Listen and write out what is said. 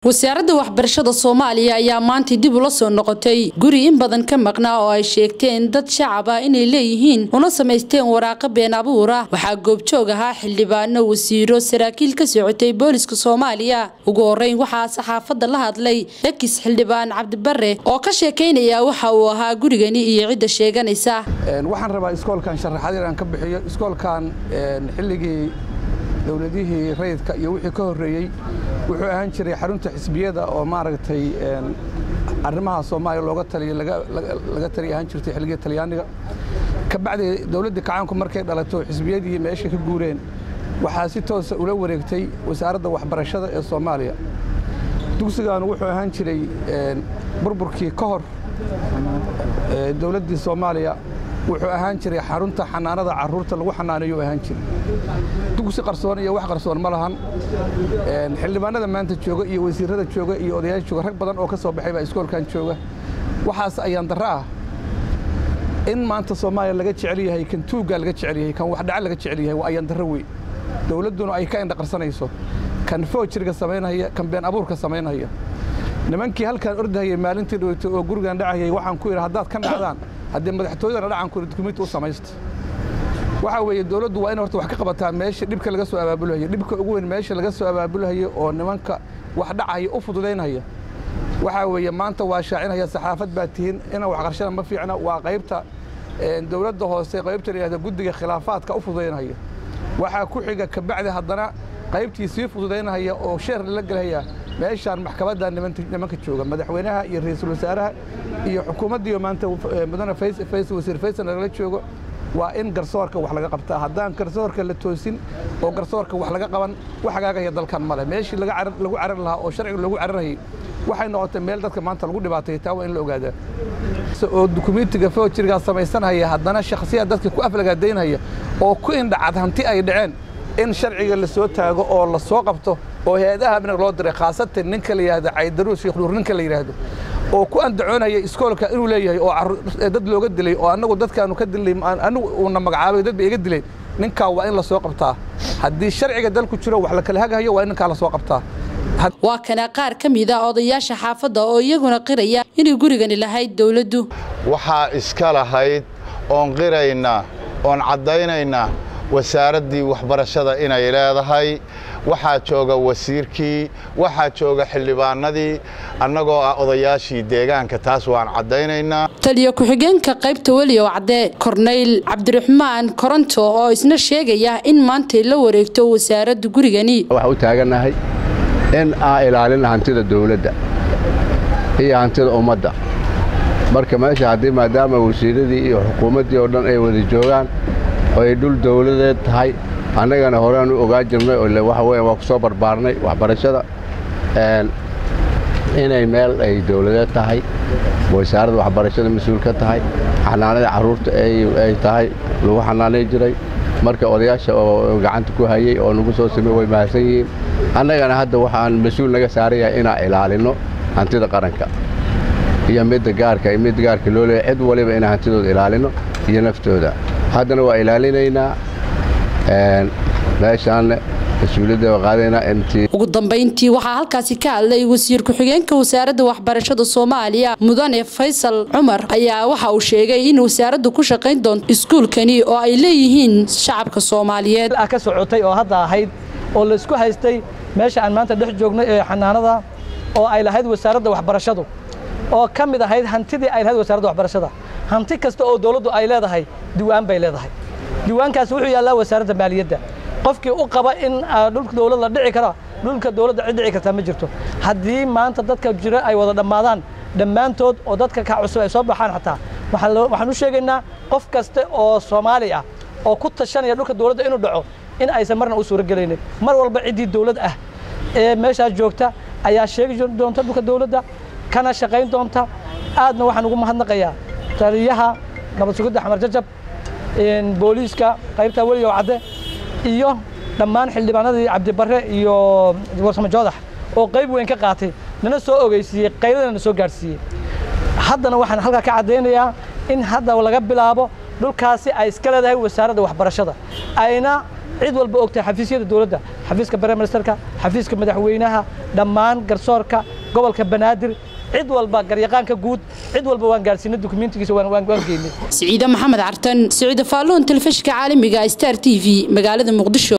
wasaaradda waxbarashada soomaaliya ayaa maanta dib ula soo noqotay guri in badan ka maqnaa oo ay sheegteen dad shacab ah inay leeyihiin una samaysteen waraaqo been abuur ah waxaa goobjoog ahaa xildhibaano wasiiro saraakiil ka socotay booliska soomaaliya ugu horeyn waxaa saxaafadda la hadlay ekis xildhibaan cabdibare oo ka sheekaynaya waxa uu ahaa gurigani iyo cidda sheeganaysa waxaan rabaa iskoolkan sharaxaad inaan ka bixiyo iskoolkan xilligii dowladihii rayidka iyo wixii ka horreeyey wuxuu ahaan jiray xarunta xisbiyada oo maaragtay arrimaha soomaaliya looga taliyo laga taliya ahaan jirtay xilligii talyaaniga ka bacdi dowladdii kacaanku markay dhalato xisbiyadii meesha ka guureen waxaa si toosa ula wareegtay wasaaradda waxbarashada ee soomaaliya dugsigan wuxuu ahaan jiray burburkii ka hor dowladdii soomaaliya wuxuu ahaan jiray xarunta xanaanada carruurta lagu xanaaneeyo ahaan jiray dugsi qarsoon iyo wax qarsoon ma lahan xildhibaanada maanta jooga iyo wasiirrada jooga iyo odayaasha jooga rag badan oo ka soo baxay baa iskoolkan jooga waxaas ayaan darro ah in maanta soomaaliya laga jecel yahay kan tuuggaa laga jecel yahay kan waxdhaca laga jecel yahay waa ayaan darro wey dowladduna ay ka indhaqarsanayso kan foojiriga samaynaya kan been abuurka samaynaya nimankii halkaan ordahayay maalintii dhoweytay oo gurigan dhacayay waxaan ku yidhi haddaad ka dhacdaan haddii madaxtooyadana dhacan ku dukumiinti u samaysta waxaa weeye dowladdu waa in horta wax ka qabataa meesha dhibka laga soo abaabulhayo dhibka ugu weyn meesha laga soo abaabulhayo oo nimanka wax dhacaya u fududaynaya waxaa weeye maanta waa shaacinaya saxaafad baa tihiin inaan wax qarshana ma fiicna waa qaybta dowladda hoose qaybta la yihahda guddiga khilaafaadka u fududaynaya waxaa ku xiga kabacdi haddana qaybtii sii fududaynaya oo sheer lala gelhaya meeshaan maxkamadda nimanka jooga madaxweynaha iyo ra'iisul wasaaraha iyo xukuumaddiiyo maanta mudane wasiir faysal lagala joogo waa in garsoorka wax laga qabtaa haddaan garsoorka la toosin oo garsoorka wax laga qaban wax hagaagaya dalkan male meeshii lagu carar lahaa oo sharciga loogu cararayay waxay noqotay meel dadka maanta lagu dhibaatay taa waa in la ogaadaa oo dukumiintiga foojirigaa samaysanhaya haddana shakhsiyaad dadka ku aflagaadaynhaya oo ku indhacad hanti ay dhaceen in sharciga la soo taago oo la soo qabto oo hay-adaha amniga loo diray khaasatan ninka la yidhahdo caydaruus sheekh nuur ninka la yidhaahdo oo ku andacoonaya iskoolka inuu leeyahay oo dad looga dilay oo annagu dadkaanu ka dilnay anigu uuna magacaabay dad bay iga dileen ninkaa waa in la soo qabtaa haddii sharciga dalku jiro wax la kala hagahayo waa in ninkaa la soo qabtaa waa kana qaar ka mid a odayaasha xaafadda oo iyaguna qiraya inay gurigani lahayd dowladdu waxaa iska lahayd oon qiraynaa oon caddaynaynaa wasaaraddii waxbarashada inay leedahay waxaa jooga wasiirkii waxaa jooga xildhibaanadii annagoo ah odayaashii deegaanka taas waan caddaynaynaa taliyo ku-xigeenka qaybta weliyow cadde korneyl cabdiraxmaan koronto oo isna sheegaya in maantay la wareegto wasaaradda gurigani waxaa u taagannahay in aan ilaalina hantida dawladda iyo hantida ummadda marka meesha haddii maadaama wasiiradii iyo xukuumaddii oo dhan ay wada joogaan oo ay dhul dawladeed tahay annagana horeaan u ogaa jirnay oo waxa weya waa ku soo barbaarnay waxbarashada inay meel ay dawladeed tahay wasaaradda waxbarashada mas-uul ka tahay xanaanada carruurta ay tahay lagu xanaanay jiray marka odayaasha oo gacanta ku hayey oo nagu soo samey way mahadsan yihiin annagana hadda waxaan mas-uul naga saaran yahay inaan ilaalinno hantida qaranka iyo midda gaarka iyo midda gaarka loo leeyahy cid waliba inaan hantidooda ilaalinno iyo naftooda haddana waa ilaalinaynaa meeshaanne mas-uuliyadda waa qaadaynaa intii ugu dambayntii waxaa halkaasi ka hadlay wasiir ku-xigeenka wasaaradda waxbarashada soomaaliya mudane faysal cumar ayaa waxa uu sheegay in wasaaraddu ku shaqayn doonto iskuulkani oo ay leeyihiin shacabka soomaaliyeed ka socotay oo hadda ahayd oo laysku haystay meesha aan maanta dhex joognay ee xanaanada oo ay lahayd wasaaradda waxbarashadu oo ka mid ahayd hantidii ay lahayd wasaaradda waxbarashada hanti kasta oo dawladdu ay leedahay diwaan bay leedahay diwaankaas wuxuu yaallaa wasaaradda maaliyadda qofkii u qaba in dhulka dawlad la dhici kara dhulka dawladda cid dhici kartaa ma jirto haddii maanta dadka jira ay wada dhammaadaan dhammaantood oo dadka ka cusub ay soo baxaan xataa waxaan u sheegaynaa qof kaste oo soomaali ah oo ku tashanaya dhulka dawladda inuu dhaco in aysan marna u suuragelaynin mar walba ciddii dawlad ah ee meeshaas joogta ayaa sheegi doonta dhulka dawladda kana shaqayn doonta aadna waxaan ugu mahadnaqayaa taliyaha nabad sugidda xamar jajab booliiska qaybta weligow cadde iyo dhammaan xildhibaanadii cabdibare iyo warsamo joodax oo qayb weyn ka qaatay nana soo ogeysiiyey qayladana na soo gaadhsiiyey haddana waxaan halkaa ka caddaynayaa in hadda laga bilaabo dhulkaasi ay iska leedahay wasaaradda waxbarashada ayna cid walba ogtahay xafiisyada dowladda xafiiska prime ministerka xafiiska madaxweynaha dhammaan garsoorka gobolka banaadir cid walba garyaqaanka guud cid walba waan gaarsiinay dukumentigiisa waan waan geynay siciide maxamed cartan siciide faalloon telefishinka caalamiga star t v magaalada muqdisho